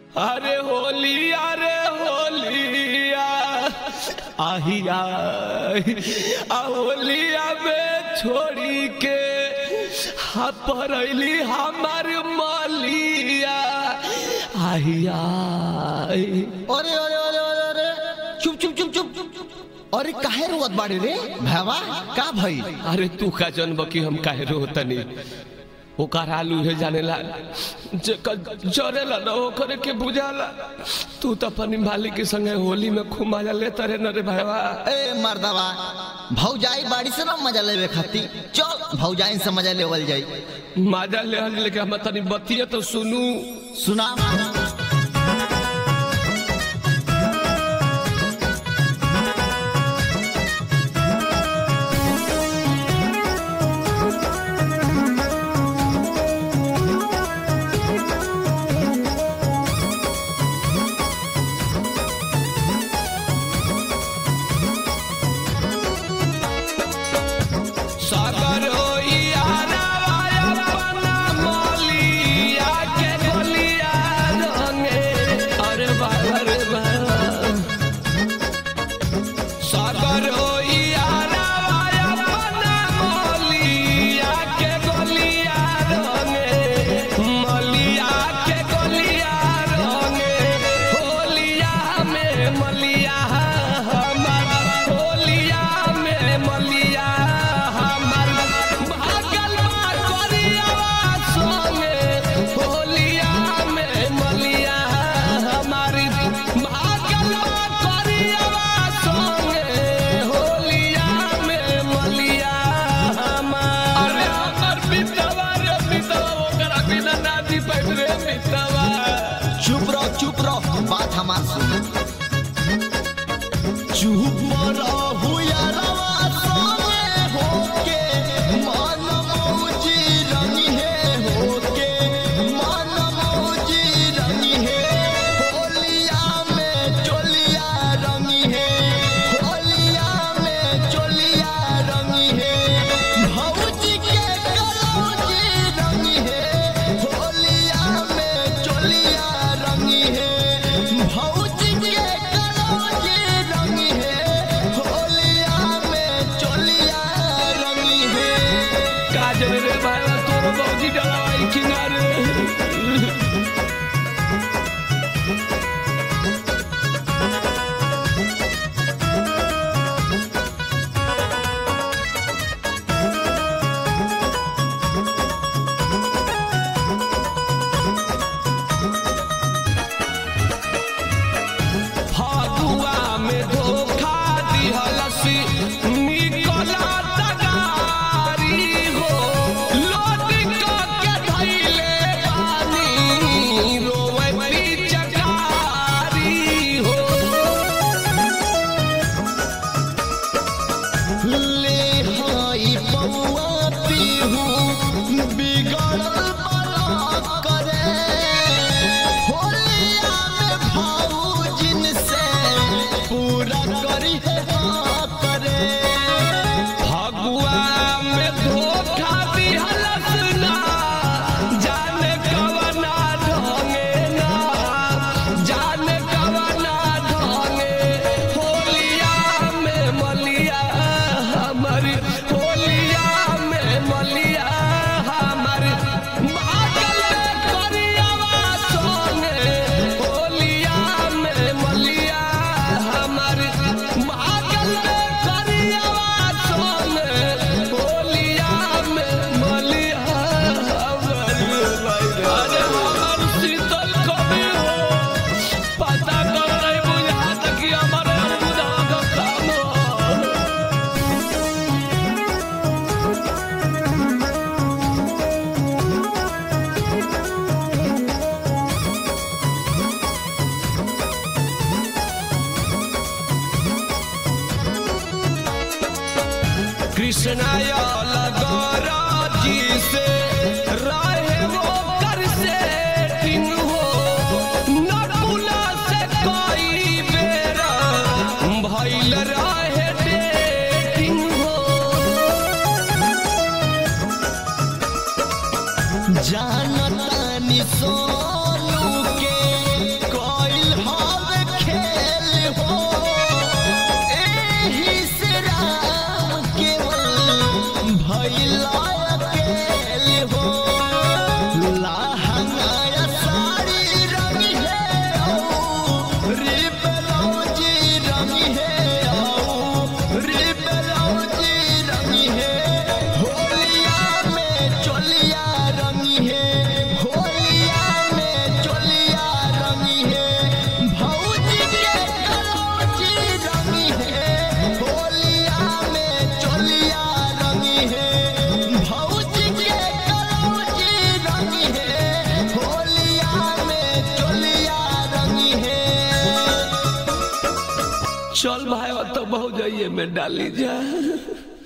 अरे होली अरे होलिया आहिया आ होलिया में छोड़ी के हा परैली हमार मलिया आहिया अरे अरे अरे अरे अरे चुप चुप चुप चुप अरे काहे रोवत बाड़े रे भावा का भई अरे तू का जनब कि हम काहे रोतनी ओकर आलू है जानेला जेकर जरेला न ओकरे के बुझाला तू तो अपनी मालिक के संगे होली में खूब मजा लेता रे न रे भाईवा ए मर्दवा भौजाई बाड़ी से ना मजा लेवे खाती चल भौजाई से मजा लेवल जाई मजा ले लेके हम तनी बतिया तो सुनू सुना सागर होई आरावाया पना मलिया के गोलिया रंगे अरे बाबा रे बाबा सागर होई आरावाया पना मलिया के गोलिया रंगे मलिया के गोलिया रंगे होलिया में मलिया हमार होलिया में मलिया हमार भागल बा करियावा संगे होलिया में मलिया हमारी भागल बा करियावा संगे होलिया में मलिया हमार अरे हमर बितवा रे बितवा ओकरा बिना नादी पैठ रे बितवा चुप रहो चुप रहो बात हमार सुन चुप रहो यारवा सोने होके मन मौजी रंगी है होके मन मौजी रंगी है होलिया में चोलिया रंगी है होलिया में चोलिया रंगी है भौजी के कलौजी रंगी है होलिया में चोलिया रंगी है भौजी के कलौजी रंगी है होलिया में चोलिया रंगी है काजल रे भाई तोर बौजी डलावाई किनारे फगुआ में धोखा दिहलसी निकला तगारी हो लोटी के धैले पानी रोवे पिचकारी हो ले हाई पौआ पीहू बिगड़ल बड़ा करे होलिया में भाऊजिन से पूरा करी है हाँ करे फगुआ में धोखा दिहलस ना जाने कवना ढोंगे ना जाने कवना ढोंगे होलिया में मलिया हमारी होलिया में मलिया हमारी भागल करियावा सोने होलिया में मलिया हमारी भागल करियावा सोने होलिया में मलिया हमारी अरे हमार शीतल कवि हो पता कर नहीं बुझात कि हमारे बुझा का काम हो कृष्णाय लगरा जी से रहे वो कर से टिंग हो नकुला से कई बेरा भइल रहे डेटिंग हो जानतानी सोनू के चल भाई तो बहु जाइए में डाली जा